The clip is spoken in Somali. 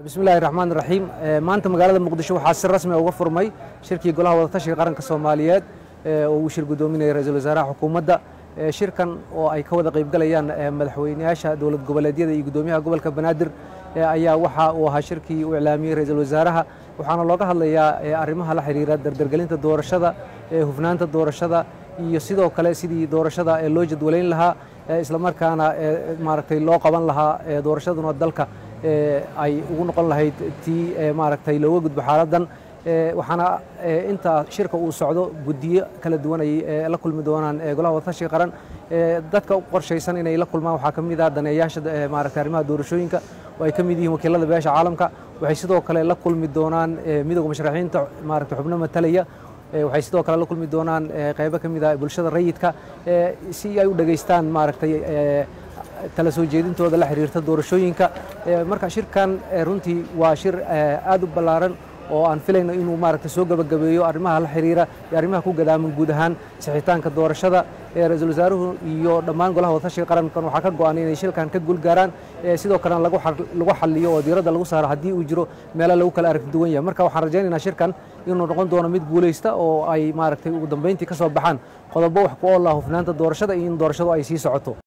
bismillahi raxmaan raxiim maanta magaalada muqdisho waxaa si rasmi uga furmay shirkii golaha wadatashiga qaranka soomaaliyeed oo uu shir gudoominaya ra-iisul wasaaraha xukuumadda shirkan oo ay ka wada qaybgalayaan madaxweyneyaasha dowlad goboleedyada iyo gudoomiyaha gobolka banaadir ayaa waxa uu ahaa shirkii uu iclaamiyey ra-iisul wasaaraha waxaana looga hadlayaa arrimaha la xiriira dardargelinta doorashada hufnaanta doorashada iyo sidoo kale sidii doorashada loo jadwalayn lahaa islamarkaana maaragtay loo qaban lahaa doorashaduna dalka ay ugu noqon lahayd tii maaragtay looga gudbo xaaladdan waxaana inta shirka uu socdo guddiyo kala duwan ay la kulmi doonaan golaha wadatashiga qaran dadka qorshaysan inay la kulmaan waxaa ka mid ah daneeyaasha maaragtay arrimaha doorashooyinka oo ay ka mid yihiin wakiilada beesha caalamka waxay sidoo kale la kulmi doonaan midowga musharaxiinta maaragtay xubno matalaya waxay sidoo kale la kulmi doonaan qaybo ka mid ah bulshada rayidka si ay u dhegaystaan maaragtay tala soo jeedintooda la xiriirta doorashooyinka marka shirkan runtii waa shir aad u ballaaran oo aan filayno inuu maaragtay soo gabagabeeyo arrimaha la xiriira iyo arrimaha ku gadaaman guud ahaan sixitaanka doorashada ra-iisul wasaaruhu iyo dhammaan golaha wadatashiga qarankan waxaa ka go-an inay shilkan ka guulgaaraan sidoo kalena lagu xaliyo oo diiradda lagu saaro haddii uu jiro meelo lagu kala aragti duwan yahay marka waxaan rajaynaynaa shirkan inuu noqon doono mid guulaysta oo ay maaragtay ugu dambeyntii ka soo baxaan qodobo wax ku oola hufnaanta doorashada iyo in doorashadu ay sii socoto